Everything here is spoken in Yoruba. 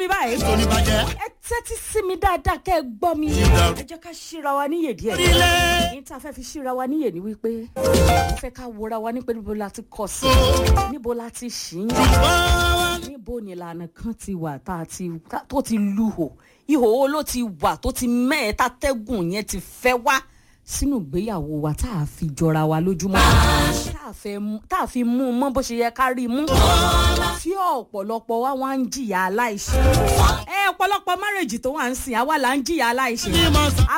mi báyìí tó ní bàjẹ́. ẹ tẹ́tí sí mi dáadáa kẹ́ ẹ gbọ́ mi dàrú. ẹ jẹ́ ká ṣíra wa níyè díẹ̀ orílẹ̀. ní tá a fẹ́ fi ṣíra wa níyè ni wípé mo fẹ́ ká wora wa ní pé níbo la ti kọ̀ sí níbo la ti ṣì ń yà níbo ni ìlànà kan ti wà tá a ti tá- tó ti luhò ihò wo ló ti wà tó ti mẹ́ẹ̀ tátẹ́gùn yẹn ti fẹ́ wá sínú ìgbéyàwó wa tá a fi jọra wa lójúmọ́ tá a fẹ́ mú- tá a fi mú un mọ́ bó ṣe yẹ ká rí i mú tí ọ̀pọ̀lọpọ̀ wa wá ń jìyà aláìṣẹ̀ ẹ ọ̀pọ̀lọpọ̀ márèjì tó wà ń sìn àwa là ń jìyà aláìṣẹ̀ ní mọ̀ sá.